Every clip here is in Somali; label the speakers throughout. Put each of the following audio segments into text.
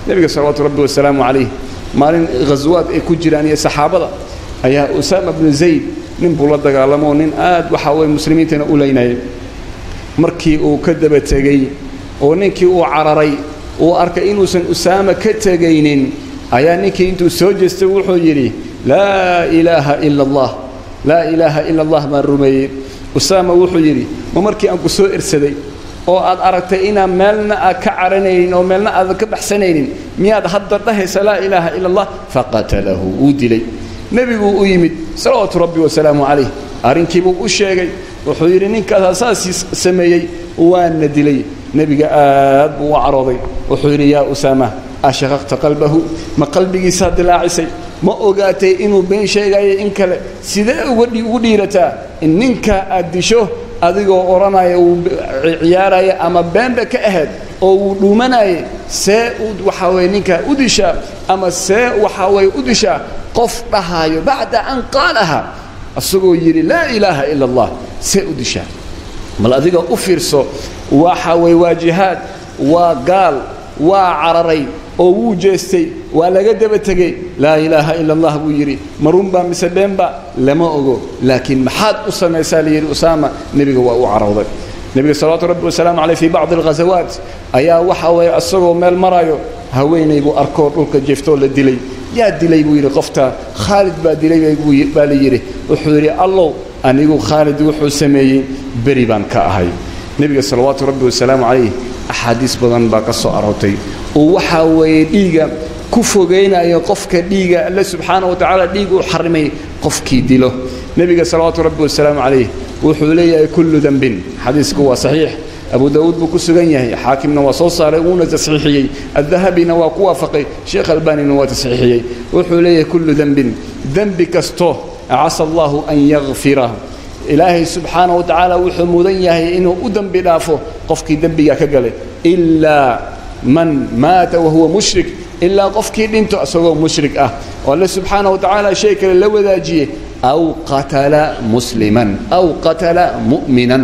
Speaker 1: nebiga salawaatu rabbi wasalaamu calayh maalin ghaswaad ay ku jiraan iyo saxaabada ayaa usaama bnu zayd nin buu la dagaalamoo nin aad waxa weye muslimiintana u leynayay markii uu ka daba tegey oo ninkii uu cararay uu arkay inuusan usaama ka tegaynin ayaa ninkii intuu soo jeestay wuxuu yidhi laa ilaaha ila allah laa ilaaha ila allah baan rumeeyey usaama wuxuu yidhi ma markii aan ku soo ersaday oo aad aragtay inaan meelna aad ka caranaynin oo meelna aadan ka baxsanaynin miyaad hadda dhahaysa laa ilaaha ila allah faqatalahu wuu dilay nebiguu u yimid salawaatu rabbi wasalaamu calayh arrinkiibuu u sheegay wuxuu yidhi ninkaasaa saasii sameeyey waana dilay nebiga aad buu u carooday wuxuu yidhi yaa usaama ashaqaqta qalbahu ma qalbigiisaa dilaacisay ma ogaatay inuu been sheegayo in kale sidee ugu dhiirataa in ninkaa aad disho adigoo odhanaya uu ciyaaraya ama beenba ka ahayd oo uu dhuumanayay see waxaa weye ninkaa u dishaa ama see waxaa weye u dishaa qof dhahaayo bacda an qaalaha asagoo yidhi laa ilaaha ila allah see u dishaa bal adiga u fiirso waxa weye waa jihaad waa gaal waa cararay oo wuu jeestay waa laga daba tegey laa ilaaha ila allah buu yidhi marunbaa mise beenba lama ogo laakiin maxaad u samaysaa layidhi usaama nebiga waa u carowday nebiga salawaatu rabbi wasalaamu caleyh fii bacdi alghasawaat ayaa waxa weeye isagoo meel marayo haweenay buu arkoo dhulka jeeftoo la dilay yaa dilay buu yidhi qoftaa khaalid baa dilay baa la yidhi wuxuu yidhi allow anigu khaalid wuxuu sameeyey beri baan ka ahay nebiga salawaatu rabbi wasalaamu calayh axaadiis badan baa ka soo aroortay oo waxaa weeye dhiiga ku fogaynayo qofka dhiiga alle subxaana wa tacaala dhiig uu xarimay qofkii dilo nebiga salawaatu rabbi wasalaamu calayh wuxuu leeyahay kullu dembin xadiisku waa saxiix abu daawuud buu ku sugan yahay xaakimna waa soo saaray wuuna tasxiixiyey addahabina waa ku waafaqay sheekh albanina waa tasxiixiyey wuxuu leeyahay kullu dembin dembi kasto casa allahu an yakfira ilaahay subxaana wa tacaala wuxuu mudan yahay inuu u dembi dhaafo qofkii dembigaa ka galay ilaa man maata wahuwa mushrik ilaa qofkii dhinto isagoo mushrik ah oo alle subxaana wa tacaala shay kale la wadaajiyey aw qatala musliman aw qatala mu'minan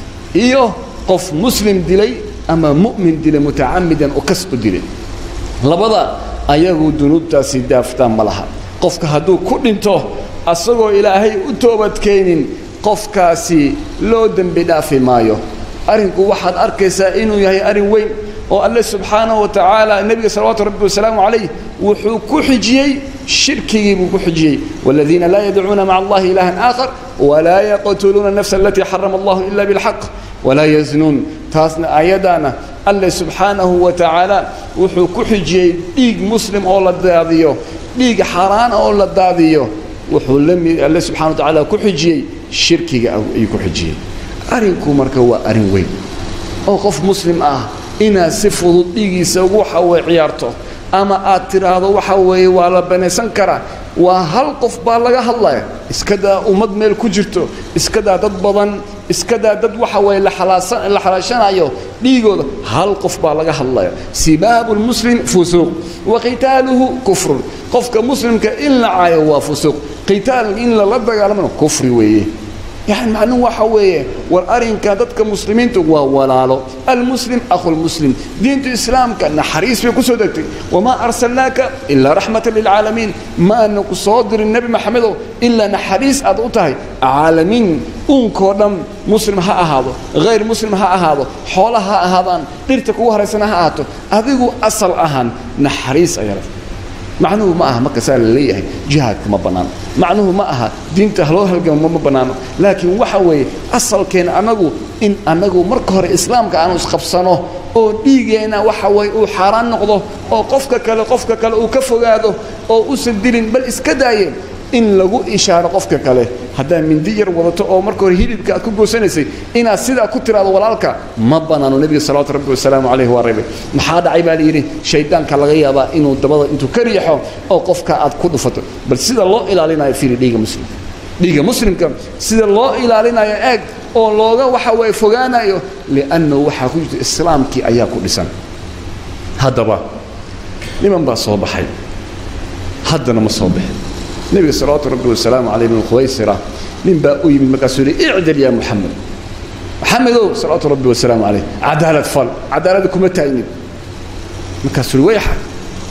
Speaker 1: iyo qof muslim dilay ama mu'min dilay mutacamidan oo kas u dilay labada ayagu dunuubtaasi daaftaan ma laha qofka hadduu ku dhinto asagoo ilaahay u toobadkeenin qofkaasi loo dembi dhaafi maayo arrinku waxaad arkaysaa inuu yahay arrin weyn oo alle subxaanaه wa tacaala nebiga salawaatu rabbi wasalaamu calayh wuxuu ku xijiyey shirkigii buu ku xijiyey wاladiina laa yadcuuna maca allahi ilahan aakhar walaa yaqtuluuna nafsa alatii xarama allahu ila biاlxaq walaa yaznuun taasna ayadaana alle subxaanahu wa tacaala wuxuu ku xijiyey dhiig muslim oo la daadiyo dhiig xaaraana oo la daadiyo wuxuu lami alle subxana wa tacaala ku xijiyey shirkiga ayuu ku xijiyey arrinku marka waa arrin weyn oo qof muslim ah inaad si fudud dhiigiisa ugu waxa weye ciyaarto ama aad tidhaahdo waxa weeye waa la banaysan karaa waa hal qof baa laga hadlaya iskadaa ummad meel ku jirto iskadaa dad badan iskadaa dad waxa weye la xalaashanayo dhiigooda hal qof baa laga hadlaya sibaabu lmuslim fusuuq wa qitaaluhu kufrun qofka muslimka in la caayo waa fusuuq qitaal in lala dagaalamana kufri weeye يعني معنوه waxa weeye war arinka dadka muslimiintu waa walaalo almuslim akhu lmuslim diinta islaamka naxariis bay ku soo degtay wamaa arsalnaaka ilaa raxmatan lilcaalamiin ma aana ku soo dirin nebi maxamedow ilaa naxariis aad u tahay caalamiin uunkoo dhan muslim ha ahaado hayr muslim ha ahaado xoola ha ahaadaan dhirta kugu haraysana ha ahaato adigu asal ahaan naxariis ayaa macnuhu ma aha marka saa la leeyahay jihaadku ma bannaano macnuhu ma aha diinta haloo halgamo ma bannaano laakiin waxa weeye asalkeena annagu in annagu marka hore islaamka aanu isqabsano oo dhiigeenna waxa weye uu xaaraan noqdo oo qofka kale qofka kale uu ka fogaado oo usan dilin bal iska daaye in lagu ishaaro qofka kale haddaad mindi yar wadato oo marka hore hilibka aad ku goosanaysay inaad sidaa ku tiraado walaalka ma bannaano nebiga salawatu rabbi wasalaamu calayh waa reebay maxaa dhacay baa layidhi shaydaanka laga yaabaa inuu dabada intuu ka riixo oo qofka aad ku dhufato bal sida loo ilaalinayo fiiri dhiiga muslimka dhiiga muslimka sida loo ilaalinayo eeg oo looga waxa weye fogaanayo liannahu waxaa ku jirta islaamkii ayaa ku dhisan haddaba niman baa soo baxay haddana ma soo bixin nebiga salawaatu rabbi wasalaamu calayh ibnu khuwaysira nin baa u yimid markaasuu yidhi icdal yaa muxamed maxamedow salawaatu rabbi wasalaamu calayh cadaalad fal cadaalada kuma taagnin markaasuu yidhi wayxa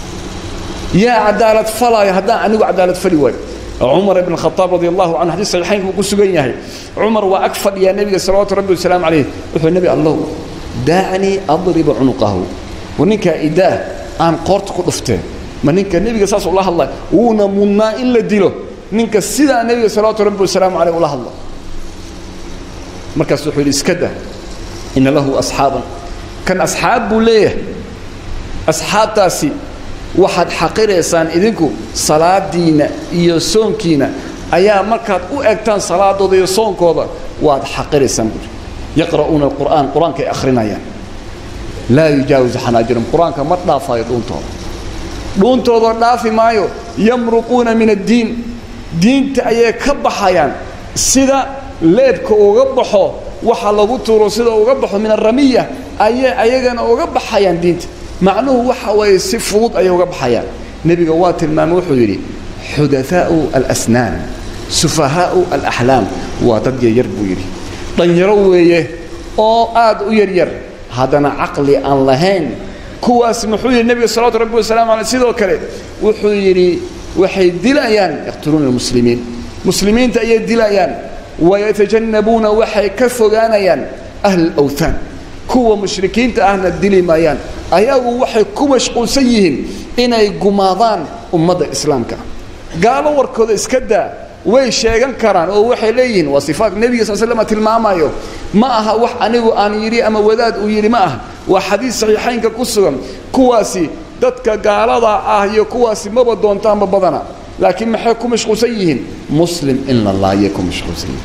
Speaker 1: yaa cadaalad falaayo haddaan anigu cadaalad fali waayo cumar ibn khataab radi allahu canhu xadiis saxiixaynka uu ku sugan yahay cumar waa ag fadhiyaa nebiga salawaatu rabbi wasalaamu calayh wuxuu nebi allow daacnii adriba cunuqahu war ninkaa idaah aan qoorta ku dhufteen ma ninka nebiga saas ula hadlay wuuna mudnaa in la dilo ninka sidaa nebiga salawaatu rabbi wasalaamu caleyh ula hadla markaas wuxuu yidhi iska dah ina lahu asxaaban kan asxaab buu leeyahay asxaabtaasi waxaad xaqiraysaan idinku salaadiinna iyo soonkiina ayaa markaad u egtaan salaadooda iyo soonkooda waad xaqiraysaan buuri yaqra'uuna alqur'aan qur-aankay akhrinayaan laa yujaawisu xanaajirum qur-aanka ma dhaafayo dhuuntooda dhuuntooda dhaafi maayo yamruquuna min addiin diinta ayay ka baxayaan sida leebka uga baxo waxa lagu tuuro sida uga baxo min aramiya ayay ayagana uga baxayaan diinta macnuhu waxa weeye si fudud ayay uga baxayaan nebiga waa tilmaamay wuxuu yidhi xudahaa'u alasnaan sufahaa'u alaxlaam waa dad yaryar buu yidhi dhanyaro weeye oo aad u yaryar haddana caqli aan lahayn kuwaas muxuu yidhi nebiga salawatu rabbi wasalaamu caleyh sidoo kale wuxuu yidhi waxay dilayaan yaqtuluuna almuslimiin muslimiinta ayay dilayaan wayatajannabuuna waxay ka fogaanayaan ahla alawthaan kuwa mushrikiinta ahna dili maayaan ayagu waxay ku mashquulsan yihiin inay gumaadaan ummadda islaamka gaalo warkooda iska daa way sheegan karaan oo waxay leeyihiin waa sifaat nebiga sal slm tilmaamayo ma aha wax anigu aan yidhi ama wadaad uu yidhi ma ah waa xadiis saxiixaynka ku sugan kuwaasi dadka gaalada ah iyo kuwaasi maba doontaanba badana laakiin maxay ku mashquulsan yihiin muslim in la laayay ku mashquulsan yihiin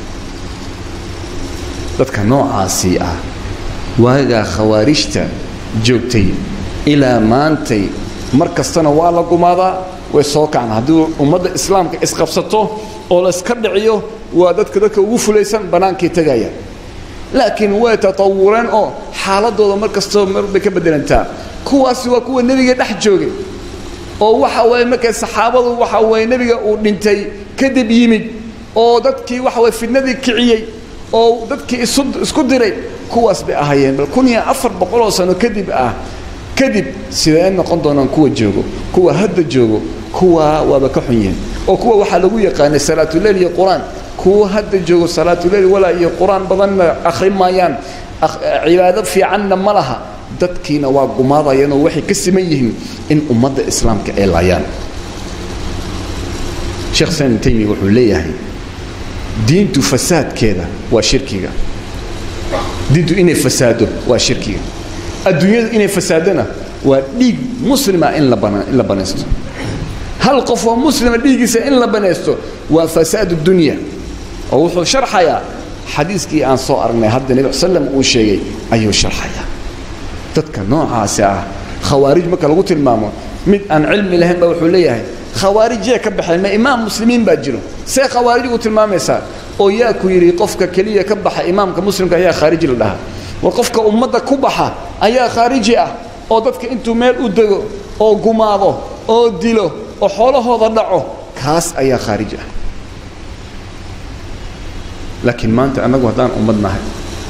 Speaker 1: dadka noocaasii ah waagaa khawaarijta joogtay ilaa maantay mar kastana waa la gumaadaa way soo kacna haddii ummadda islaamka isqabsato oo layska dhiciyo waa dadka dadka ugu fulaysan bannaankay tegayaan laakiin way tatawureen oo xaaladooda mar kastoo mar bay ka beddelantaa kuwaasi waa kuwa nebiga dhex joogay oo waxa weeye markay saxaabadu waxa weeye nebiga uu dhintay kadib yimid oo dadkii waxa weye fidnadii kiciyey oo dadkii isu isku diray kuwaas bay ahaayeen bal kun iyo afar boqoloo sano kadib ah kadib sidee noqon doonaan kuwa joogo kuwa hadda joogo kuwa waaba ka xun yihiin oo kuwa waxaa lagu yaqaanay salaatuleyl iyo qur-aan kuwa hadda joogo salaatuleyl walaa iyo qur-aan badanna akhrin maayaan cibaado fiicanna ma laha dadkiina waa gumaadayaan oo waxay ka siman yihiin in ummadda islaamka ay laayaan sheekh salim taymiya wuxuu leeyahay diintu fasaadkeeda waa shirkiga diintu inay fasaado waa shirkiga adduunyadu inay fasaadona waa dhiig muslima in la in la banaysto hal qof oo muslima dhiiggiisa in la banaysto waa fasaad dunya oo wuxuu sharxayaa xadiiskii aan soo aragnay hadda nebi sallam uu sheegay ayuu sharxayaa dadka noocaasi ah khawaarij marka lagu tilmaamo mid aan cilmi lahayn baa wuxuu leeyahay khawaarijyee ka baxeen ma imaam muslimiin baa jiro see khawaarij ugu tilmaamaysaa oo yaa ku yidhi qofka keliya ka baxa imaamka muslimka ayaa khaariji la dhahaa war qofka ummadda ku baxa ayaa khaariji ah oo dadka intuu meel u dego oo gumaado oo dilo oo xoolahooda dhaco kaas ayaa khaarij ah laakiin maanta annagu haddaan ummad nahay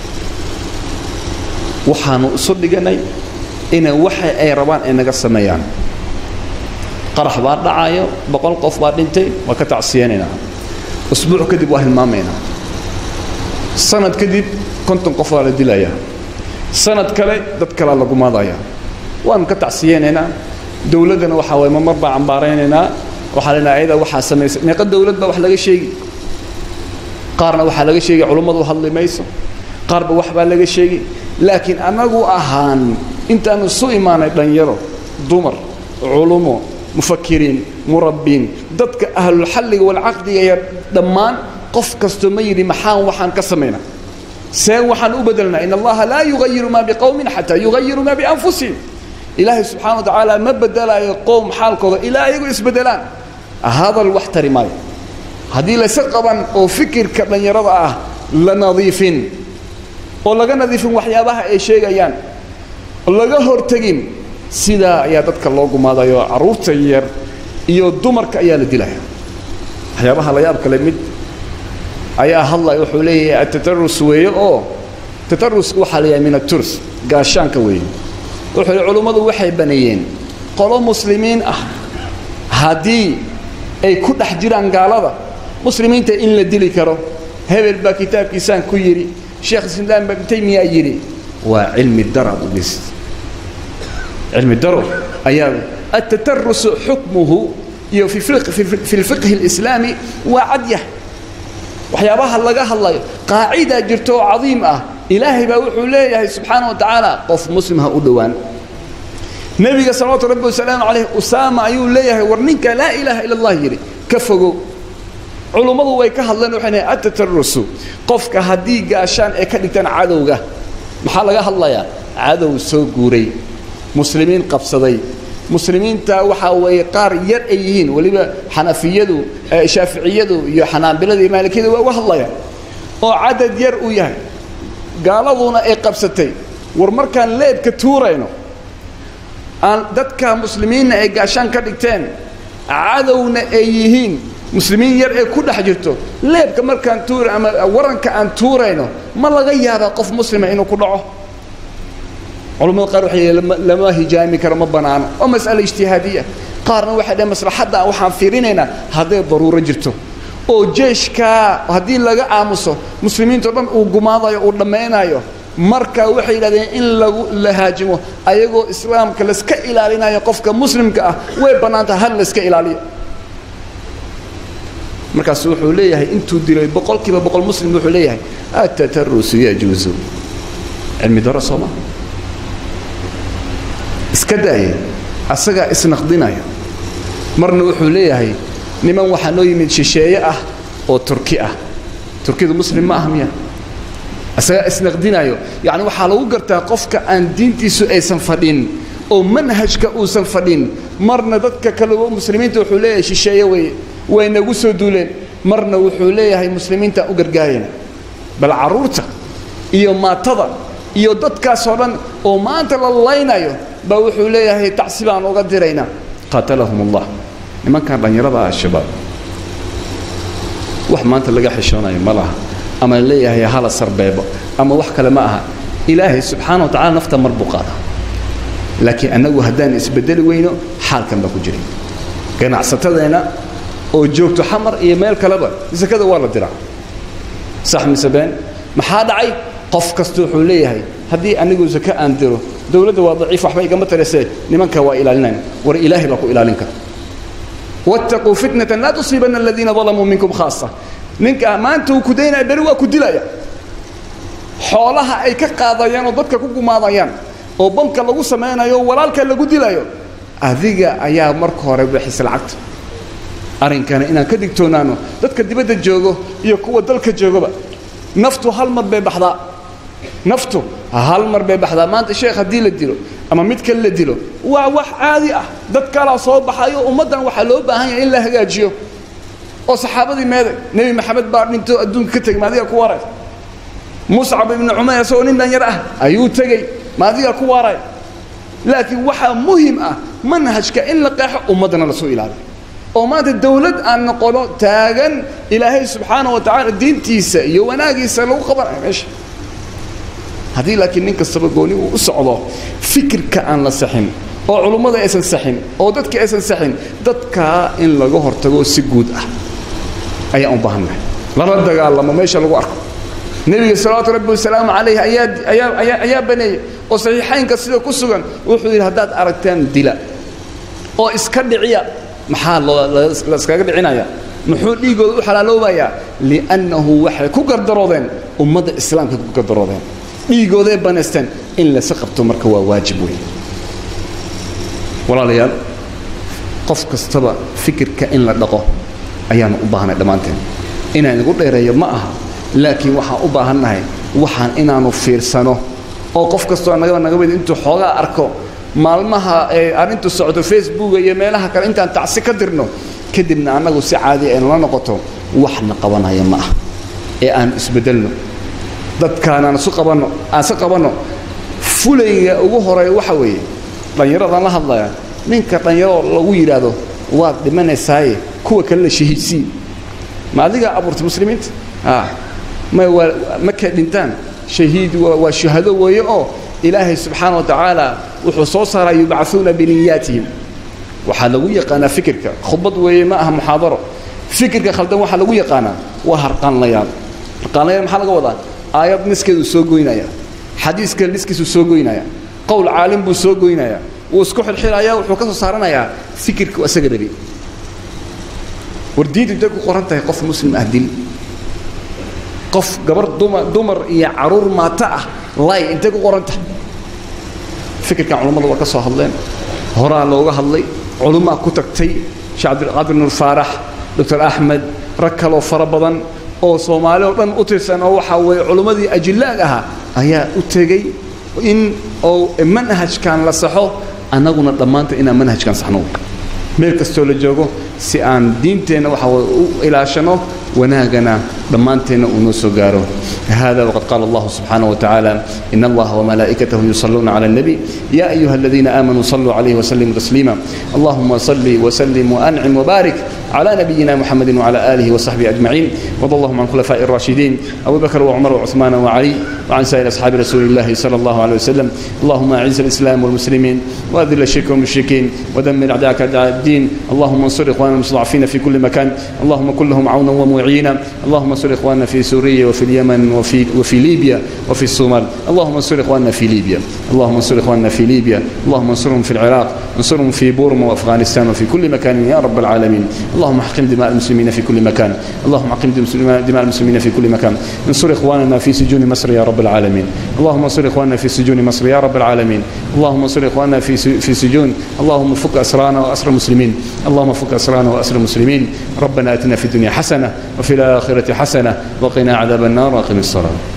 Speaker 1: waxaanu isu dhiganay inay waxa ay rabaan ay naga sameeyaan qarax baa dhacayo boqol qof baa dhintay waa ka tacsiyeynaynaa usbuuc kadib waa hilmaamaynaa sanad kadib konton qof baa la dilayaa sanad kale dad kalea la gumaadayaa waanu ka tacsiyeynaynaa dowladdana waxaa waye mamar baa cambaaraynaynaa waxaa lenaha ayada waxaa samaysay meeqa dowlad baa wax laga sheegi qaarna waxaa laga sheegay culummadu hadli mayso qaarba wax baa laga sheegi laakiin annagu ahaan intaanu isu imaanay dhanyaro dumar culumo mufakiriin murabbiin dadka ahlulxalliga walcaqdiga iyo dhammaan qof kastoo ma yidhi maxaan waxaan ka samaynaa see waxaan u bedelnaa in allaha laa yugayiru maa biqowmin xataa yugayiru maa bianfusihim ilaahay subxana wa tacaala ma bedelaayo qowm xaalkooda ilaa ayagu isbedelaan hadal wax tari maayo haddii layse qaban oo fikirka dhallinyarada ah la nadiifin oo laga nadiifin waxyaabaha ay sheegayaan laga hortegin sidaa ayaa dadka loo gumaadayo carruurta yar iyo dumarka ayaa la dilaya waxyaabaha la yaab kale mid ayaa hadlaya wuxuu leeyahay atatarus weeye oo tatarusku waxaa la yahay min aturs gaashaanka weeye wuxuu yidhi culummadu waxay baneeyeen qolo muslimiin ah haddii ay ku dhex jiraan gaalada muslimiinta in la dili karo hebel baa kitaabkiisaan ku yidhi sheekh islaam ibn taymiya yidhi waa cilmi dara bugis cilmi daro ayaa التترس حكمه iyo في الفقه في الفقه الإسلامي وعديه waxyaabaha laga hadlayo qaacida jirto oo cadiim ah ilaahay baa wuxuu leeyahay subxaana wa tacaala qof muslim ha u dhowaan nebiga salawaatu rabbi wasalaamu calayh usaama ayuu leeyahay war ninka laa ilaaha ila allah yidhi ka fogow culummadu way ka hadleen waxay leeyahay atatarusu qofka haddii gaashaan ay ka dhigtaan cadowga maxaa laga hadlayaa cadow soo guuray muslimiin qabsaday muslimiinta waxaa weeye qaar yar ay yihiin weliba xanafiyadu shaaficiyadu iyo xanaabiladu iyo maalikiyadu waa uga hadlayaan oo cadad yar uu yahay gaaladuna ay qabsatay war markaan leebka tuurayno aan dadka muslimiinna ay gaashaan ka dhigteen cadowna ay yihiin muslimiin yar ee ku dhex jirto leebka markaan tuura ama waranka aan tuurayno ma laga yaabaa qof muslima inuu ku dhaco culamada qaar waxay lama hijaami karo ma banaano oo mas'ale ijtihaadiya qaarna waxay dhaheen maslaxadda waxaan fiirinaynaa hadday daruuro jirto oo jeeshkaa haddii laga aamuso muslimiintao dhan uu gumaadayo uu dhammaynayo marka waxay yidhahdeen in lagu la haajimo ayagoo islaamka layska ilaalinayo qofka muslimka ah way bannaantaha hal layska ilaaliyo markaasu wuxuu leeyahay intuu dilay boqol kiiba boqol muslim wuxuu leeyahay atatarusu yajuusu cilmi daro soo maa iska daaya asagaa isnaqdinaya marna wuxuu leeyahay niman waxaa noo yimid shisheeye ah oo turki ah turkidu muslim ma ah miya asagaa isnaqdinayo yacni waxaa lagu gartaa qofka aan diintiisu aysan fadhin oo manhajka uusan fadhin marna dadka kaleo muslimiinta wuxuu leeyahay shisheeye weye way nagu soo duuleen marna wuxuu leeyahay muslimiintaan u gargaarayna bal carruurta iyo maatada iyo dadkaasoo dhan oo maanta la laynayo baa wuxuu leeyahay tacsi baan uga diraynaa qaatalahum allah nimankan dhallinyarada ah shabaab wax maanta laga xishoonayo ma laha ama leeyahay hala sarbeebo ama wax kale ma aha ilaahay subxaana wa tacala nafta mar buu qaadaa laakiin annagu haddaan isbedeli weyno xaalkan baa ku jiray ganacsatadeenna oo joogto xamar iyo meel kaleba sakada waa la diraa sax mise been maxaa dhacay qof kasta wuxuu leeyahay haddii anigu sake aan diro dowladda waa daciif waxba igama tarisee nimanka waa ilaalinayn war ilaahay baa ku ilaalin kara wattaquu fitnatan laa tusiibanna aladiina dalamuu minkum khaasa ninka maanta uu ku daynaya beri waa ku dilaya xoolaha ay ka qaadayaan oo dadka ku gumaadayaan oo bamka lagu samaynayo walaalka lagu dilayo adiga ayaa marka hore bixisa lacagta arrinkana inaan ka digtoonaano dadka dibadda joogo iyo kuwa dalka joogaba naftu hal mar bay baxdaa naftu hal mar bay baxdaa maanta sheekh haddii la dilo ama mid kale la dilo waa wax caadi ah dad kalaa soo baxayo ummaddan waxaa loo baahan yahay in la hagaajiyo oo saxaabadii meeday nebi maxamed baa dhinto adduunka ka tegay maadiga ku waray muscab ibnu cumayr isagoo nin dhanyar ah ayuu tegey maadiga ku waray laakiin waxaa muhim ah manhajka in la qeexo ummaddana lasoo ilaaliyo oo maanta dawlad aan noqono taagan ilaahay subxaana wa tacaala diintiisa iyo wanaagiisa lagu qabanayo meesha haddii laakiin nin kastaba gooni uu u socdo fikirka aan la saxin oo culummada aysan saxin oo dadka aysan saxin dadkaa in laga hortago si guud ah ayaan u baahannahay lala dagaalamo meesha lagu arko nebiga salawaatu rabbi wasalaamu calayh ayaa ayaa ayaa ayaa baneeyey oo saxiixaynka sida ku sugan wuxuu yidhi haddaad aragtaan dila oo iska dhiciya maxaa loo la iskaga dhicinaya muxuu dhiigooda u xalaaloobayaa liannahu waxay ku gardaroodeen ummadda islaamka ku gardaroodeen dhiigooday banaysteen in lasa qabto marka waa waajib weyn walaalayaal qof kastaba fikirka in la dhaqo ayaanu u baahnay dhammaanteen inaan igu dheereeyo ma aha laakiin waxaan u baahannahay waxaan inaanu fiirsano oo qof kastoo nagaba naga mid intuu xoogaa arko maalmaha ee arrintu socdo facebooka iyo meelaha kale intaan tacsi ka dirno kadibna annagu si caadi aynu la noqoto waxna qabanaya ma ah ee aan isbeddelno dadkaanaan isu qabanno aan si qabanno fulayga ugu horeeya waxa weeye dhallinyaradaan la hadlaya ninka dhallinyaro lagu yidhaahdo waad dhimanaysaaye kuwa kale la shahiidsii ma adigaa abuurtay muslimiinta ma waa markay dhintaan shahiid waa shuhado weeye oo ilaahay subxaana wa tacaala wuxuu soo saaraa yubcaثuuna biniyaatihim waxaa lagu yaqaanaa fikirka khudbad weeye ma aha muxaadaro fikirka khaldan waxaa lagu yaqaanaa waa harqaanlayaal harqaanlayaal maxaa laga wadaa aayad niskeedu soo goynaya xadiiska niskiisu soo goynaya qowl caalim buu soo goynaya wuu isku xilxilaya wuxuu ka soo saaranayaa fikirka isaga rabi war diintu intay ku qoran tahay qof muslim ah dil qof gabar dumar dumar iyo caruur maata ah lay intay ku qoran tahay fikirkan culammadu waa ka soo hadleen horaa looga hadlay culummaa ku tagtay sheekh cabdilqaadir nuur faarax doctor axmed rag kaloo fara badan oo soomaali oo dhan u tirsan oo waxaa weeye culummadii ajillaag ahaa ayaa u tegey in oo manhajkan la saxo annaguna dhammaanta inaan manhajkan saxno meel kastoo la joogo si aan diinteenna waxa weye u ilaashano wanaagana dhammaanteenna uu noo soo gaaro هذا وقد قال الله سبحانه وتعالى إن الله وملائكته يصلون على النبي يا أيها الذين آمنوا صلوا عليه وسلموا تسليما اللهم صل وسلم وأنعم وبارك على نبينا محمد وعلى آله وصحبه أجمعين وضى اللهم عن خلفاء الراشدين أبو بكر وعمر وعثمان وعلي وعن سائر أصحاب رسول الله صلى الله عليه وسلم اللهم أعز الإسلام والمسلمين وأذل الشرك والمشركين ودمر أعداءك أعداء الدين اللهم انصر إخواننا المستضعفين في كل مكان اللهم كن لهم عونا ومعينا اللهم انصر إخواننا في سوريا وفي اليمن وفي وفي ليبيا وفي الصومال اللهم انصر إخواننا في ليبيا اللهم انصر إخواننا في ليبيا اللهم انصرهم في العراق انصرهم في بورما وأفغانستان وفي كل مكان يا رب العالمين اللهم احقن دماء المسلمين في كل مكان اللهم احقن دماء المسلمين في كل مكان انصر إخواننا في سجون مصر يا رب العالمين اللهم انصر إخواننا في سجون مصر يا رب العالمين اللهم انصر إخواننا في في سجون اللهم فك أسرانا وأسر المسلمين اللهم فك أسرانا وأسر المسلمين ربنا آتنا في الدنيا حسنة وفي الآخرة حسنة وقنا عذاب النار وأقم الصلاة